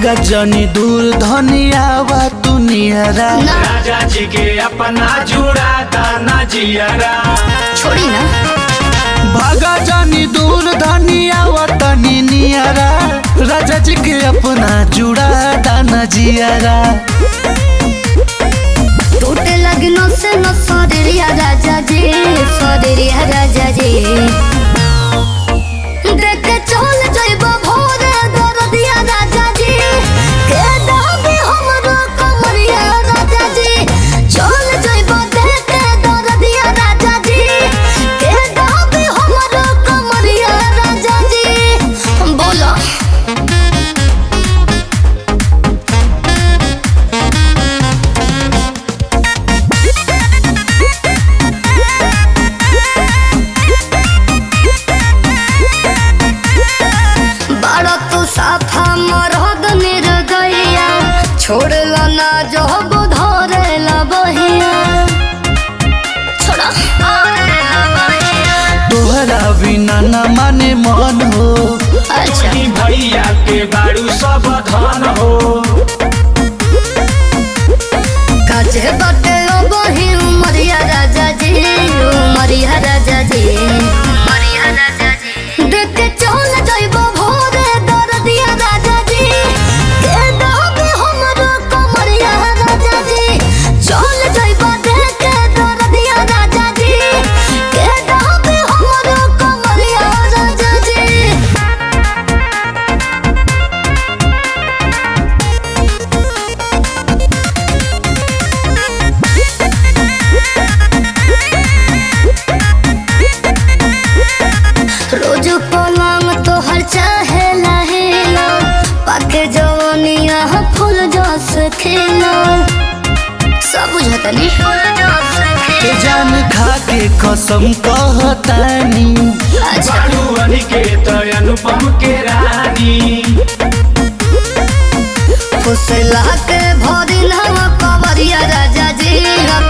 भागा जनी दूर धनियावा तू नियरा ना राजा जी के अपना जुड़ा दाना जियरा छोड़ी ना भागा जानी दूर धनियावा तनी नियरा राजा जी के अपना जुड़ा दाना जियरा टूटे लगनो से न सरिया राजा जी सरिया राजा जी देख के चल जइबो भोरे दरदिया राजा जी के दाबी हमरो कमरिया राजा जी चल जइबो देख के दरदिया राजा जी के दाबी हमरो कमरिया राजा जी बोलो बड़ा तू साफा मरद निर गैया छोड़ला ना जो धरे ला बहिया छोड़ा तोहरा बिना न माने मन हो अच्छा टोनी भैया के बारू सब धन हो काचे बटे ओ बही उमरिया राजा जी उमरिया राजा जी उमरिया राजा जी देख के चल जइबो भोरे दरदिया राजा जी के दाबे हमरो कमरिया राजा जी चल जइबो देख के दरदिया राजा जी के दाबे हमरो कमरिया राजा जी रोज पलंग तोहर चाहे लहेला पाके जवनिया फूल जस खेला सब बुझता नी फूल जस के जान खा के कसम कहतानी अच्छा बारू अनिकेत अनुपम के रानी फुसला के भरी नवा कवरिया राजा जी